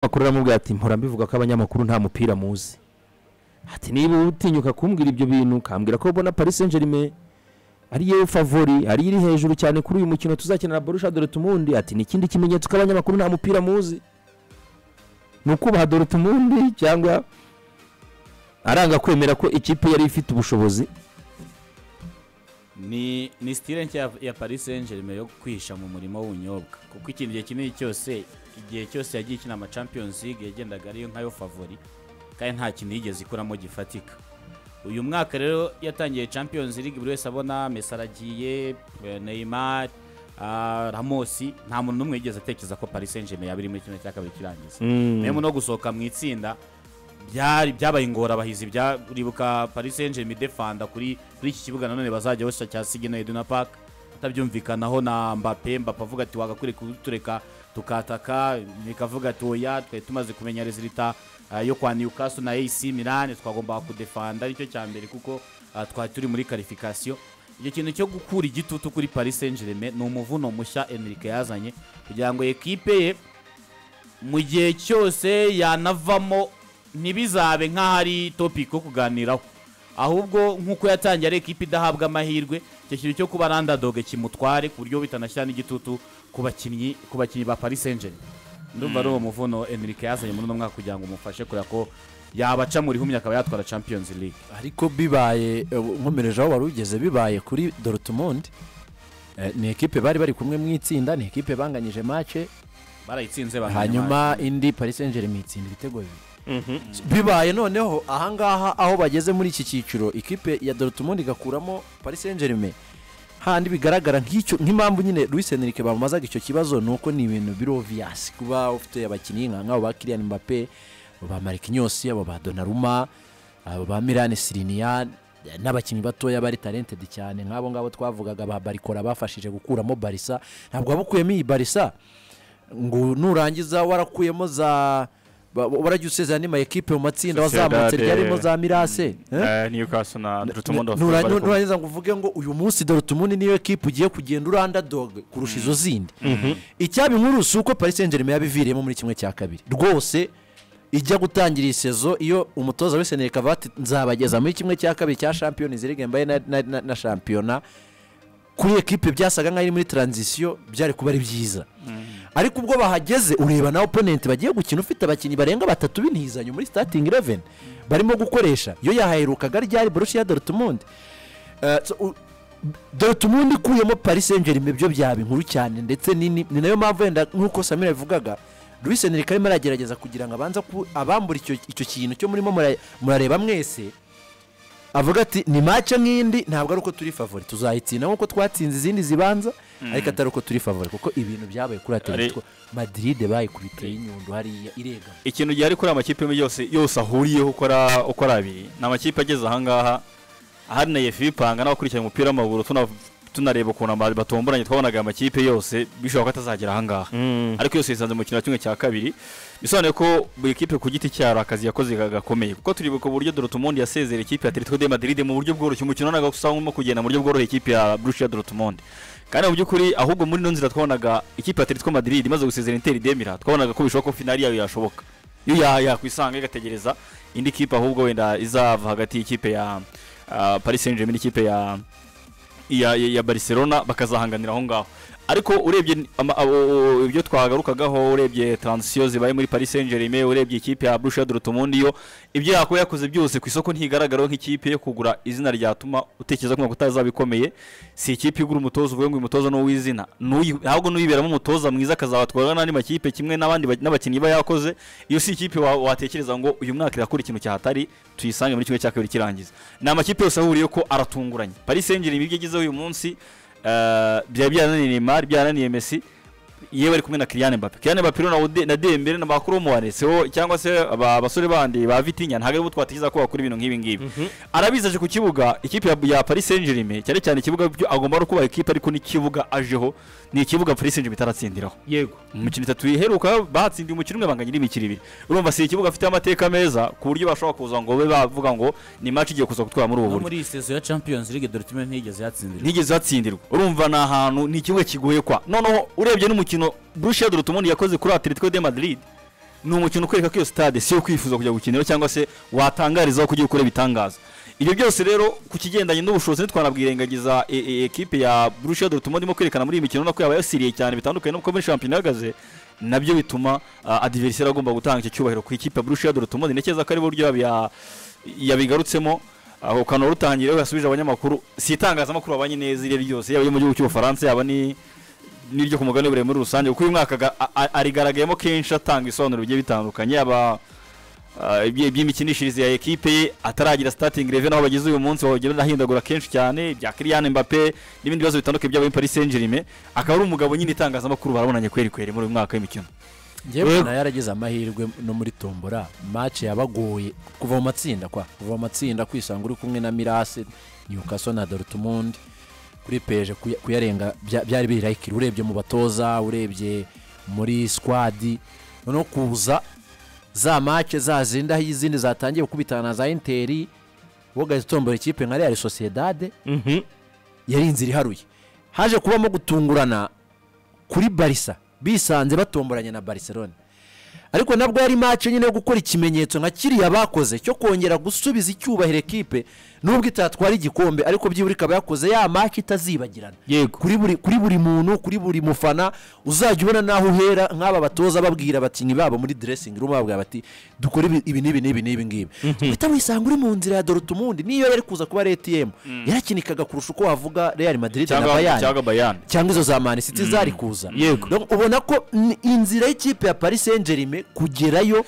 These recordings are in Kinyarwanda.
abanyamakuru aramubwira ati mpora mbivuga ko abanyamakuru nta mupira muzi ati niba utinyuka kumbwira ibyo bintu ukambwira ko ubona paris saint germain ari yewe favori ari iri hejuru cyane kuri uyu mukino tuzakenera borusha dorotumundi ati ni ikindi kimenyetso ko abanyamakuru nta mupira muzi ni ukubaha dorotumundi cyangwa aranga kwemera ko ikipe yari ifite ubushobozi ni ni sitire nshya ya paris saint germain yo kwihisha mu murimo w'ubunyobwa kuko ikintu gihe kinini cyose igihe cyose yagiye ikina ama champions league yagendaga ariyo nkayo favori kandi nta kintu yigeze ikuramo gifatika uyu mwaka rero yatangiye champions league buri wese abona mesi aragiye neymar ah, ramosi nta muntu n'umwe yigeze atekereza ko paris saint germain yaba iri muri kimwe cya kabiri kirangiza memu no gusohoka mu itsinda byari byabaye ingorabahizi bya- uribuka paris saint germain defanda kuri kuri iki kibuga nanone bazajya bashya cya sigina eduna park atabyumvikanaho na mbape mbape avuga ati wagakwiriye kutureka tukataka ikavuga ati oya twari tumaze kumenya rezilita ah, yo kwa newcastle na ac milan twagombaga kudefanda aricyo cya mbere kuko ah, twari turi muri karifikasiyo icyo kintu cyo gukura igitutu kuri paris saint germain ni umuvuno mushya enrique yazanye kugira ngo ekipe ye mu gihe cyose yanavamo ntibizabe nk'aho ari topic yo kuganiraho ahubwo nk'uko yatangiye ari ekipe idahabwa amahirwe icyo kintu cyo kuba randadoge kimutware ku buryo bitanashyira n'igitutu ku bakinnyi ku bakinnyi ba paris saint germain ndumva ari uwo muvuno enrique yazanye muri uno mwaka kugira ngo umufashe kureba ko yabaca mu rihumye akaba yatwara champions league ariko bibaye eh, nkomereje aho wari ugeze bibaye kuri dorotumundi ni ekipe bari bari kumwe mu itsinda ni ekipe banganyije mace barayitsinze hanyuma indi paris saint germain itsinda ibitego bibiri bibaye noneho ahangaha aho bageze muri iki cyiciro ikipe ya dorotumundi igakuramo paris saint germain handi bigaragara nk'icyo nk'impamvu nyine Luis Enrique bamumazaga icyo kibazo ni uko ni ibintu biri obvious kuba ufite abakinnyi nka nk'abo ba Kylian Mbappe abo ba Marquinhos abo ba Donnarumma abo ba Milan Skriniar n'abakinnyi batoya bari talented cyane nk'abo ngabo twavugaga ba Barikora bafashije gukuramo Barca ntabwo wabukuyemo iyi Barca ngo nurangiza warakuyemo za ba- warajya usezera n'ima ekipe mu matsinda Sociedad, wazamutse ryarimo eh, za Mirase eh? Eh, Newcastle na Dortmund of Nura- Liverpool. nurangiza ngo uvuge ngo uyu munsi dorotumundi niyo ekipa ugiye kugenda uri underdog kurusha izo zindi icyaba inkuru si uko paris saint germain yabiviriyemo muri kimwe cya kabiri rwose ijya gutangira iyi sezo iyo umutoza wese nereka ati nzabageza muri kimwe cya kabiri cya shampiyona izirige mbaye na- na- na- na shampiyona kuri ekipe byasaga nk'aho iri muri taranzisiyo byari kuba ari byiza ariko ubwo bahageze ureba na oponenti bagiye gukina ufite abakinnyi barenga batatu b'intizanyo muri sitatingi ireveni barimo gukoresha iyo yahaherukaga ryari borushiya dorotumundi Eh, so, u- dorotumundi ikuyemo paris saint germain byo byaba inkuru cyane ndetse nini ni nayo mpamvu wenda nk'uko samira yabivugaga Luis Enrique arimo aragerageza kugira ngo abanze ku- abambure icyo icyo kintu cyo murimo mura- murareba mwese avuga ati ni mace nk'indi ntabwo ari uko turi favori tuzayitsinda nk'uko twatsinze izindi zibanza ariko atari uko turi favori kuko ibintu byabaye kuri Ari- atletico madrid bayikubiteye inyundo hariya irega ikintu gihari kuri aya makipe yombi yose yose ahuriyeho uko ara- uko ari abiri ni amakipe ageze ahangaha ahari na yefi bipanga n'abakurikirana umupira w'amaguru tuna- tunareba ukuntu ama- batomboranye twabonaga aya makipe yose bishoboka ko atazagera ahangaha ariko yose yisanze mu kintu kimwe cya kabiri bisobanuye ko buri kipe ku giti cyaro akazi yakoze ga- gakomeye kuko turibuka uburyo dorotumundi yasezera ikipe ya Atletico de Madrid mu buryo bworoshye umukino ntabwo usanga urimo kugenda mu buryo bworoshye ikipe ya Borussia Dortmund kandi mu by'ukuri ahubwo muri ino nzira twabonaga ikipe ya Atletico Madrid imaze gusezera Inter de Milan twabonaga ko bishoboka ko finali yayo yashoboka iyo ya- yakwisanga igategereza indi kipe ahubwo wenda izava hagati y'ikipe ya ah, Paris Saint-Germain n'ikipe ya ya, ya, ya Barcelona bakazahanganira aho ngaho ariko urebye ni- ama- abo- o- ibyo twagarukagaho urebye transition zibaye muri Paris Saint-Germain urebye ikipe ya Borussia Dortmund yo ibyo yakora yakoze byose ku isoko ntigaragaraho nk'ikipe yo kugura izina ryatuma utekereza ko utazaba ikomeye si ikipe igura umutoza uvuye ngo uyu mutoza ni uw'izina N'uyi- ahubwo n'uyiberamo umutoza mwiza akazabatwara n'andi makipe kimwe n'abandi ba- n'abakinnyi iba yakoze iyo si ikipe wa- watekereza ngo uyu mwaka irakora ikintu cyahatari tuyisange muri kimwe cya kabiri kirangiza ni amakipe yose ahuriye ko aratunguranye Paris Saint-Germain ibyo igezeho uyu munsi eh, byari byananiye Neymar byananiye Messi yewe ari kumwe na Kylian Mbappe Kylian Mbappe rero na Ode- na Dembele na Bakuru Muwaneseho cyangwa se aba basore bandi ba Vitinha ntabwo aribo twatekereza ko bakora ibintu nk'ibi ngibi arabizi aje ku kibuga ikipe ya- ya Paris Saint-Germain cyane cyane ikibuga byo- agomba no kuba ikipe ariko n'ikibuga ajeho ni ikibuga Paris Saint-Germain itaratsindiraho yego imikino itatu iheruka batsindiye umukino umwe banganya n'imikino ibiri urumva si ikibuga afite amateka meza ku buryo bashobora kuza ngo babe bavuga ngo ni match igiye kuza gutwara muri ubu no buryo muri iyi sezo ya champions league dortmund ntiyigeze yatsindira ntigeze hatsindirwa urumva ni ahantu ni ikibuga kigoye kwa noneho urebye n'umukino Borussia Dortmund yakoze kuri Atletico de Madrid ni umukino ukwereka ko iyo sitade si iyo kwifuza kujya gukinira cyangwa se watangarizaho kugira ukore bitangaza ibyo byose rero ku kigendanye n'ubushobozi ntitwanabwirengagiza e- e- ekipe ya Borussia Dortmund irimo kwerekana muri iyi mikino ubona ko yabaye yasiriye cyane bitandukanye n'uko muri shampiyona ihagaze nabyo bituma uh, adversaire agomba gutanga icyo cyubahiro ku ikipe ya Borussia Dortmund ntekereza ko ari buryo yabiya- yabigarutsemo aho kanwa rutangira yasubije abanyamakuru si itangazamakuru babanye neza iryo ryose yaba iyo mu gihugu cy'ubufaransa yaba ni n'iryo ku mugabane buremure muri rusange kuko uyu mwaka ga- a- a- arigaragayemo kenshi atanga ibisobanuro bigiye bitandukanye yaba ah, ibye- iby'imikinishirize ya ekipe ye ataragira starting eleven aho bageze uyu munsi bagenda ahindagura kenshi cyane bya Kylian Mbappe n'ibindi bibazo bitandukanye by'abayi Paris Saint-Germain akaba ari umugabo nyine itangazamakuru barabonanye kweri kweri muri uyu mwaka w'imikino njyewe mbona yaragize amahirwe no muri tombora match yabagoye kuva mu matsinda kwa kuva mu matsinda kwisanga uri kumwe na mirase newcastle na dortmund kuri peje kuya- kuyarenga bya- byari birayikira urebye mu batoza urebye muri squad noneho kuza za match za zindi aho izindi zatangiye gukubitana na za interi wowe ugahita utombora ikipe nka real sociedade yari inzira iharuye haje kubamo gutungurana kuri barisa bisanze batomboranye na barcelone ariko nabwo yari mace nyine yo gukora ikimenyetso nka kiriya bakoze cyo kongera gusubiza icyubahiro ekipe nubwo itatwara igikombe ariko byibura ikaba yakoze ya mace itazibagirana Yego. kuri buri, kuri buri muntu kuri buri mufana uzajya ubona n'aho uhera nk'aba batoza babwira abakinnyi babo muri dressing room babwira bati dukore ibi ibi n'ibi n'ibi n'ibi ngibi uhita wisanga uri mu nzira ya dorutumundi niyo yari kuza kuba ari etiyemu yarakinikaga kurusha uko wavuga real madrid na cyangwa bayani cyangwa Bayern cyangwa izo za mani siti zari kuza Yego. Donc, ubona ko ni inzira y'ikipe ya paris saint germain kugerayo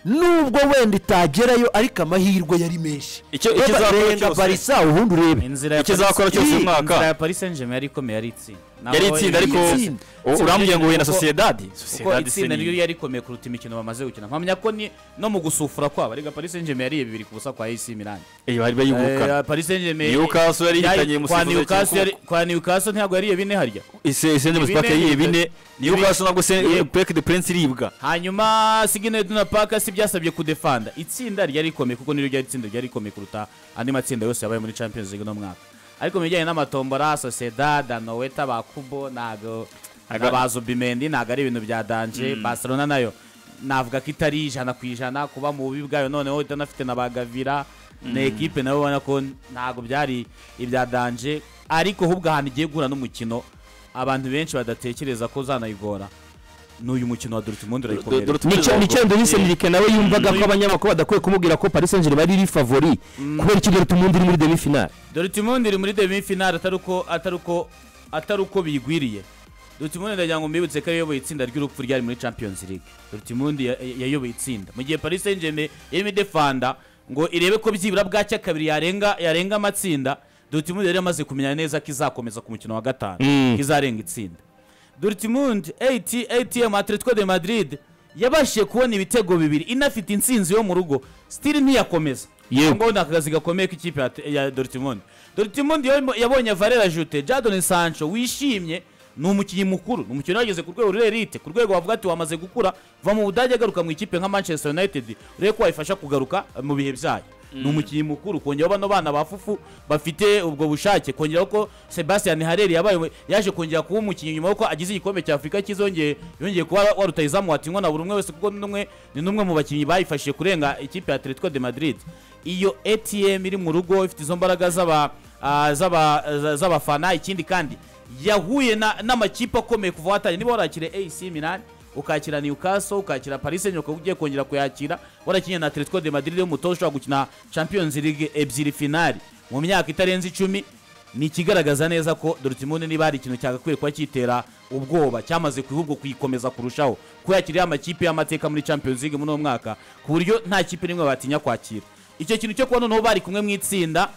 nubwo wenda itagerayo ariko amahirwe yari menshi Icyo- icyo Reba- izakora renga cyose- barisa ubundi urebe inzira ya Icyo Paris- izakora cyose uyu mwaka. inzira ya Paris Saint-Germain yari ikomeye yari itsinda Naho yari itsinda ariko itsinda. u- urambwira ngo huye na Kuko- Sociedad kuko Sociedad si itsinda ni- ryo yari ikomeye kuruta imikino bamaze gukina mpamya ko ni no mu gusufura kwabo ariko Paris Saint-Germain yariye bibiri ku busa kwa AC Milan Eh, bari bayigukana Eh, Paris Saint-Germain Newcastle yari yari- ihitanye kwa umusifuzi Newcastle yari- cyangwa- kwa Newcastle ntabwo yariye bine harya isenge musipaka Ibine- yiye bine niyo ibine- kaso nabwo se Yego. peke de prince iribwa hanyuma Signe Iduna Park si byasabye kudefanda itsinda ryari rikomeye kuko niryo ryari itsinda ryari rikomeye kuruta andi matsinda yose yabaye muri Champions League no mwaka ariko mu bijyanye n'amatombora Sociedad Anoeta Bakubo ntabwo Aga- nabazo Bimendi ntabwo ari ibintu bya danje Barcelona nayo navuga ko itari ijana ku ijana kuba mu bubi bwayo noneho itanafite na ba Gavira na ekipe nayo ubona ko ntabwo byari ibya danje ariko ahubwo ahantu igiye guhura n'umukino abantu benshi badatekereza ko uzanayigora ni uyu mukino wa Dortmund urayikomera Nicyo- nicyo Nduyise Nirike nawe yumvaga ko abanyamakuru badakwiye kumubwira ko Paris Saint-Germain ari favori kubera icyo Dortmund iri muri demi final Dortmund iri muri demi finale atari uko atari uko atari uko biyigwiriye Dortmund ndagira ngo mbibutse ko yayoboye itsinda ry'urupfu ryari muri Champions League Dortmund ya- ya- yayoboye itsinda mu gihe Paris Saint-Germain yarimo idefanda ngo irebe ko byibura bwacya kabiri yarenga yarenga amatsinda Dortmund yari yamaze kumenya neza ko izakomeza ku mukino wa gatanu ko izarenga itsinda Dortmund AT ATM Atletico de Madrid yabashije kubona ibitego bibiri inafite insinzi yo mu rugo still ntiyakomeza Yego. ngo ni akazi gakomeye k'ikipe ya- ya Dortmund Dortmund yarimo- yabonye Valera Ajute Jadon Sancho wishimye ni umukinnyi mukuru ni umukinnyi wageze ku rwego ruri elite ku rwego wavuga ati wamaze gukura va mu Budage agaruka mu ikipe nka Manchester United urebe ko wayifasha kugaruka eh, mu bihe byayo ni umukinnyi mukuru kongeraho bano bana ba fufu bafite ubwo bushake kongeraho ko Sebastian Hareri yabaye umu- yaje kongera kuba umukinnyi nyuma yuko agize igikombe cya Afurika kizongeye yongeye kuba waruta izamu watinwa na buri umwe wese kuko ni n'umwe ni n'umwe mu bakinnyi bayifashije kurenga ikipe ya Atletico de Madrid iyo ATM iri mu rugo ifite izo mbaraga z'aba ah, z'aba- za- z'abafana ikindi kandi yahuye na- n'amakipe akomeye kuva watangiye niba warakira AC Milan ukakira Newcastle ukakira Paris Saint-Germain ukaba ugiye kongera kuyakira warakinnye na Atletico de Madrid y'umutoza ushobora gukina Champions League ebyiri finali mu myaka itarenze icumi ni ikigaragaza neza ko Dortmund niba hari ikintu cyagakwiye kuba kitera ubwoba cyamaze ku ahubwo kuyikomeza kurushaho kuba yakiriye amakipe y'amateka muri Champions League muri uwo mwaka ku buryo nta kipe n'imwe batinya kwakira icyo kintu cyo kuba noneho bari kumwe mu itsinda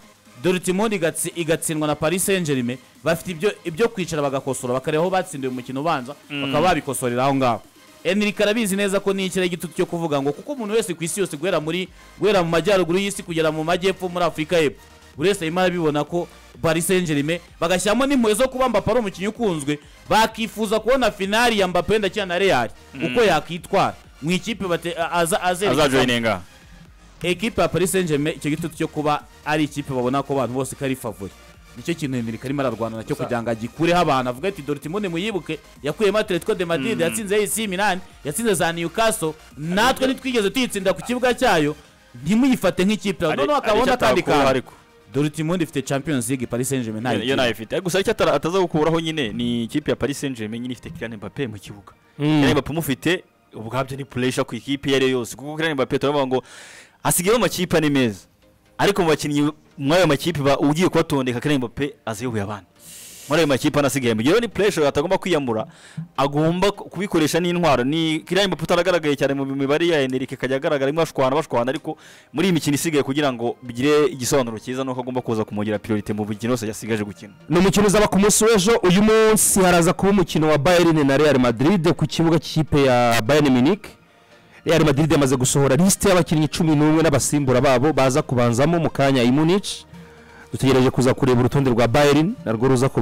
Dortmund igatsi- igatsindwa na Paris Saint-Germain bafite ibyo ibyo kwicara bagakosora bakareba aho batsindiye umukino ubanza bakaba babikosorera aho ngaho Enrique arabizi neza ko ni ikirere gitutu cyo kuvuga ngo kuko umuntu wese ku isi yose guhera muri guhera mu majyaruguru y'isi kugera mu majyepfo muri Afurika y'Epfo buri wese arimo arabibona ko Paris Saint-Germain bagashyiramo n'impuhwe zo kuba Mbappe ari umukinnyi ukunzwe bakifuza kubona finali ya Mbappe wenda akina na Real uko yakwitwara mu ikipe bate- aza- azerekeza azajoyininga ekipe ya Paris Saint-Germain icyo gitutu cyo kuba ari ikipe babona ko abantu bose ko ari favori nicyo kintu Henrique arimo ararwana nacyo kugira ngo agikureho abantu avuga ati Dortmund muyibuke yakuyemo Atletico de Madrid yatsinze AC Milan yatsinze za Newcastle natwe ntitwigeze tuyitsinda ku kibuga cyayo ntimuyifate nk'ikipe yawe noneho akaba abona akandi kantu ariko Dortmund ifite Champions League Paris Saint-Germain ntayo iyo igira. nayo ifite ariko gusa icyo atara- ataza gukuraho nyine ni ikipe ya paris saint germain nyine ifite kirane mbappe mu kibuga kirane mbappe umufite ubwabyo ni puresha ku ikipe iyo ari yo yose kuko kirane mbappe turavuga ngo asigayeho amakipe ari meza ariko mu bakinnyi muri ayo makipe ba- ugiye kubatondeka kirane mbappe aziyoboye abandi muri ayo makipe anasigaye mu gihe rero ni puresha atagomba kwiyamura agomba ku- kubikoresha n'intwaro ni kirane mbappe utaragaragaye cyane mu mibare ya Enrique akajya agaragara arimo ashwana bashwana ariko muri iyi mikino isigaye kugira ngo bigire igisobanuro cyiza nuko agomba kuza kumwongerera priorite mu mikino yose yasigaje gukina ni umukino uzaba ku munsi w'ejo uyu munsi haraza kuba umukino wa bayern na real madrid ku kibuga cy'ikipe ya bayern munich real madrid yamaze gusohora lisite y'abakinnyi cumi n'umwe n'abasimbura babo baza kubanzamo mu kanya i munich dutegereje kuza kureba urutonde rwa bayern narwo ruza kubanza